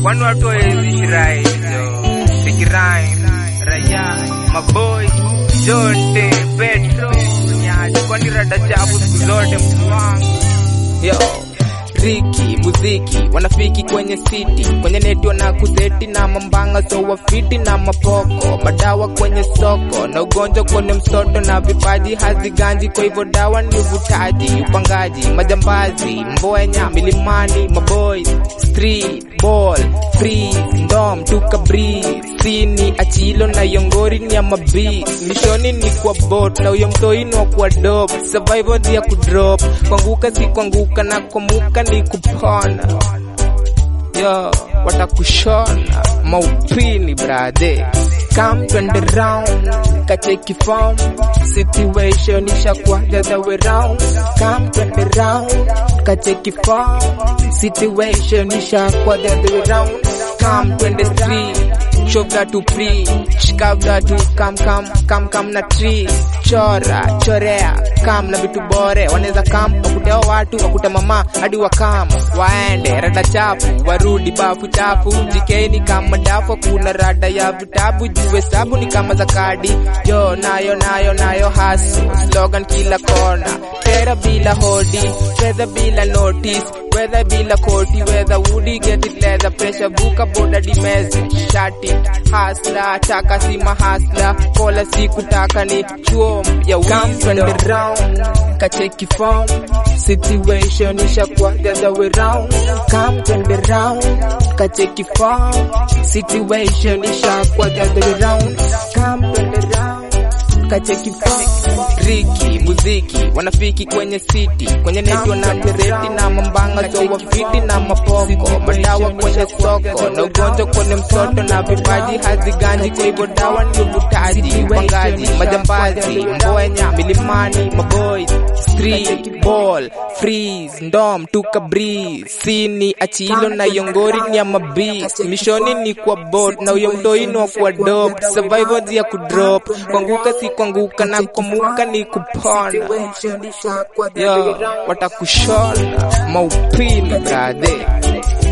kwani watu hawezi shirai jo sikirai raya maboy jote petro nyaji kwani rada chafu siku zote mtu wangu Yo, Riki, muziki, wanafiki kwenye city, kwenye neti wana kuseti na mambanga so wafiti na mapoko, madawa kwenye soko na ugonjwa kwenye msoto na vipaji haziganji, kwa hivyo dawa ni uvutaji, upangaji, majambazi, mbwenya, milimani, maboys, street, ball, free, ndom, tuka breeze, sini, achilo na yongori ni ya mabis, mishoni ni kwa bot na uyo mtoini wa kwa dope, survival ya kudrop, kwanguka si kwanguka na kwamuka ni kupona yo watakushona maupini brade come twende round kacheki form situation ishakuwa the other way round come twende round kacheki form situation ishakuwa the other way round come twende street shoga tu free shikavda tu kam kam kam kam na tree chora chorea kam na vitu bore wanaweza kam wakuteo watu wakuta mama hadi wakam waende rada chafu warudi bafu chafu jikeni kama dafu kuna rada ya vitabu juu hesabu ni kama za kadi yo nayo nayo nayo hasu slogan kila kona tera bila hodi fedha bila notice weather bila koti weather woody get it leather pressure buka boda dimezi shati hasla taka si mahasla kola si kutaka ni chuo ya wisdom round kacheki form situation ishakuwa the other way round come twende round kacheki form situation ishakuwa the other way round come twende round kacheki form Riki, muziki, wanafiki kwenye city, kwenye neti wanatereti na mambanga so wafiti na mapoko, madawa kwenye soko na ugonjwa kwenye msoto na vipaji haziganji, kwa hivyo dawa ni uvutaji, upangaji, majambazi, mbwenya, milimani, maboys, street, ball, freeze, ndom, tuka breeze, sini, achilo na yongori ni ya mabis, mishoni ni kwa bot na uyo mtoini wa kwa dope, survival ya kudrop, kwanguka si kwanguka na kwamuka ni kupona yo watakushona maupini brade